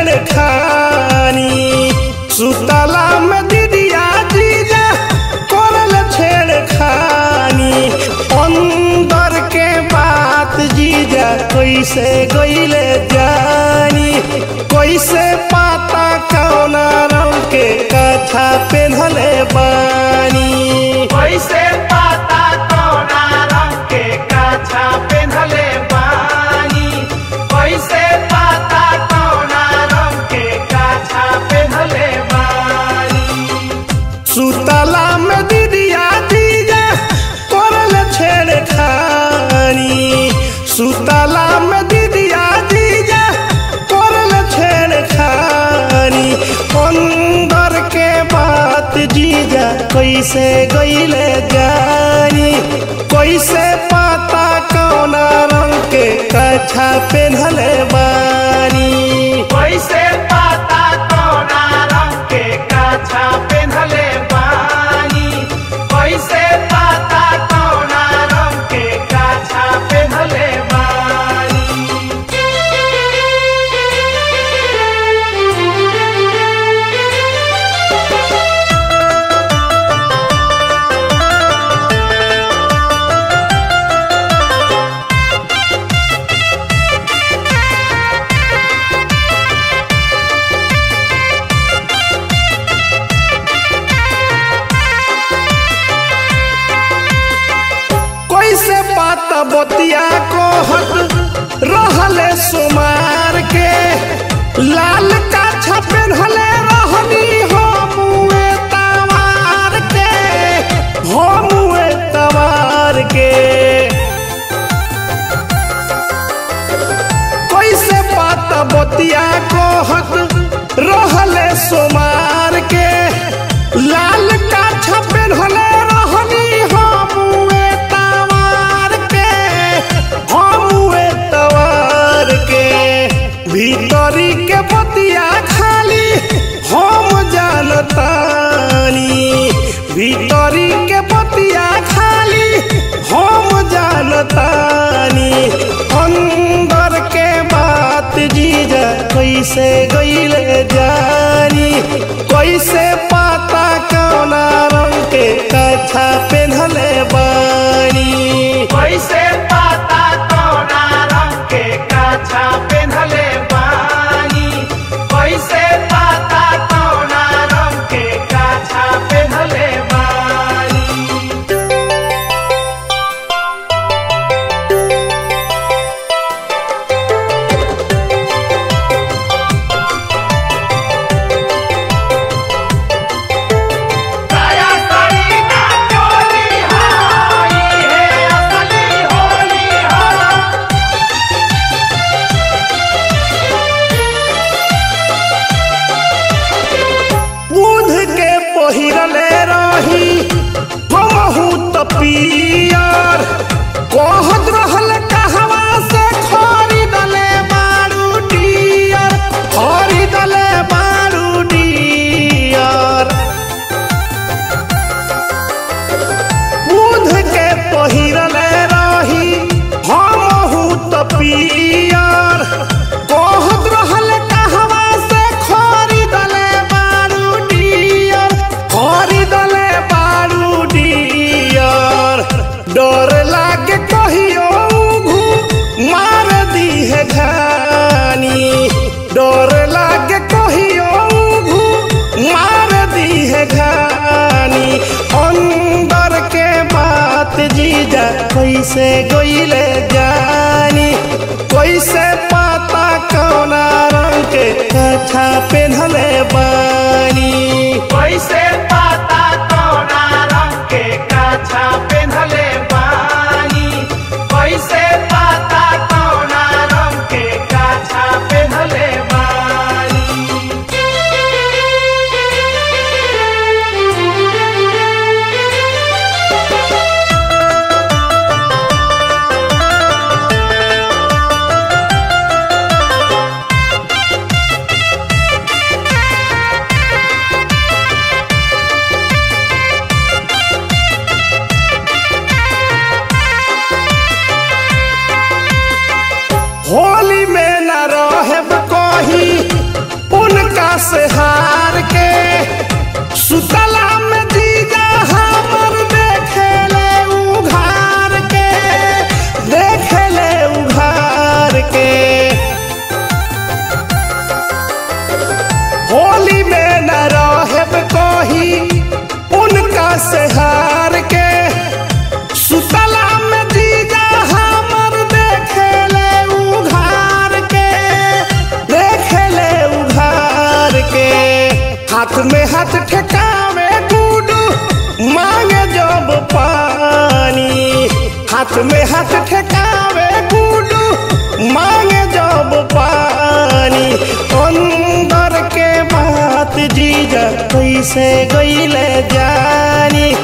छेड़खानी सुतला में दीदिया जीजा करल छेड़खानी अंदर के बात जीजा कैसे गईले जानी कैसे पाता कौना रंग के कथा पेन्हले बानी कैसे पाता कौना रंग के काछा पेन्हले बानी कैसे पाता कौना रंग के काछा पेन्हले बानी सुतला में दीदिया जीजा करल छेड़खानी सुतला में दीदिया जीजा करल छेड़खानी अंदर के बात जीजा कैसे गईले जानी कैसे पाता कौना रंग के कच्छा पेन्हले बानी कैसे पाता कौना रंग के काछा पेन्हले बानी कैसे पाता कौना रंग के काछा पेन्हले बानी कैसे पाता बतिया कहत रहले सुमार के लाल का छपेन हले रहनी हो मुए तवार के हो मुए तवार के कैसे पाता बतिया कहत रहले सुमार के लाल का छपेन हले रहनी हो मुए तवार के हो मुए तवार के भीतरी के बतिया खाली हम जानतानी भीतरी के बतिया खाली हम जानतानी अंदर के बात जीजा कैसे गईले जानी कैसे पाता कौना रंग के कच्छा पेन्हले बानी कैसे पाता कौना रंग के काछा पेन्हले बानी कैसे पाता कौना रंग के काछा पेन्हले बानी दया करी ना चोली हाई है असली होली हा बुध के पहिरले रही हमहू तपियर कहत रहल कहवा से खरीदले बारू डियर खरीदले बारू डियर बुध के पहिरले रही हमहू तपियर कहत रहल कहवा से खरीदले बारू डियर खरीदले बारू डियर डर लागे कहियो घू मार दी है घानी डर लागे कहियो घू मार दी है घानी अंदर के बात जीजा कैसे गईले जानी कैसे पाता कौना रंग के कच्छा पेन्हले बानी कैसे पाता कौना रंग के काछा पेन्हले बानी कैसे पाता कौना रंग के काछा पेन्हले बानी हाथ में हाथ ठेकावे गुडू मांगे जब पानी हाथ में हाथ ठेकावे गुडू मांगे जब पानी अंदर के बात जीजा कैसे गईले जानी